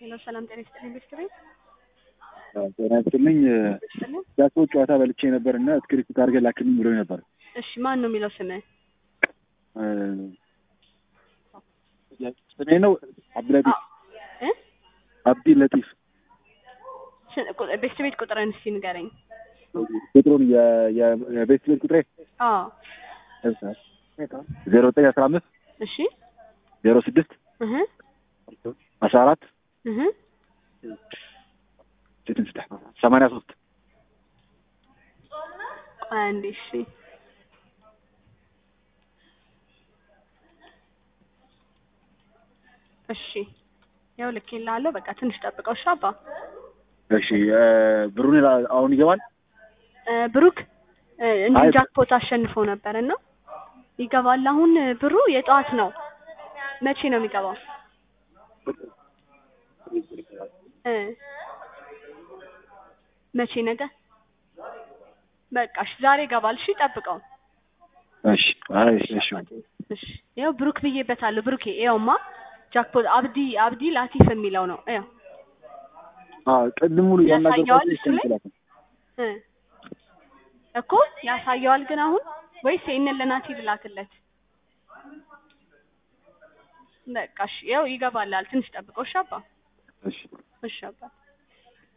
ሄሎ ሰላም ጤና ይስጥልኝ ቤት ቤት ጤና ይስጥልኝ። ጃክፖት ጨዋታ በልቼ ነበር እና ስክሪፕት አድርገህ ላክልኝ ብሎኝ ነበር። እሺ ማን ነው የሚለው ስምህ? ስሜ ነው አብዱለጢፍ እ አብዲ ለጢፍ። ስ- ቁ- ቤት ቤት ቁጥርን እስኪ ንገረኝ። ቁጥሩን የ- የ- የቤት ቤት ቁጥሬ አዎ ዜሮ ዘጠኝ አስራ አምስት እሺ ዜሮ ስድስት እህ አስራ አራት እህ ሰማንያ ሶስት ቆይ አንዴ እሺ እሺ ያው ልኬልሃለሁ። በቃ ትንሽ ጠብቀው እሺ አባ እሺ ብሩን ላ- አሁን ይገባል። እ፣ ብሩክ እ፣ እንዲሁ አይ- ጃክፖት አሸንፎ ነበር እና ይገባል። አሁን ብሩ የጠዋት ነው። መቼ ነው የሚገባው? እ መቼ ነገ? በቃ እሺ ዛሬ ይገባል። እሺ ጠብቀው። እሺ አይ እሺ እሺ እሺ ያው ብሩክ ብዬበታለሁ። ብሩኬ ይኸውማ ጃክፖት አብዲ አብዲ ላቲፍ የሚለው ነው። ያው አ ቅድም ሙሉ ያሳየዋል ያናገርኩት እሱ ላይ? እ እኮ ያሳየዋል። ግን አሁን ወይስ ይሄንን ለናቲ ልላክለት? በቃ እሺ ያው ይገባላል። ትንሽ ጠብቀው። እሺ አባ እሺ እሺ አባ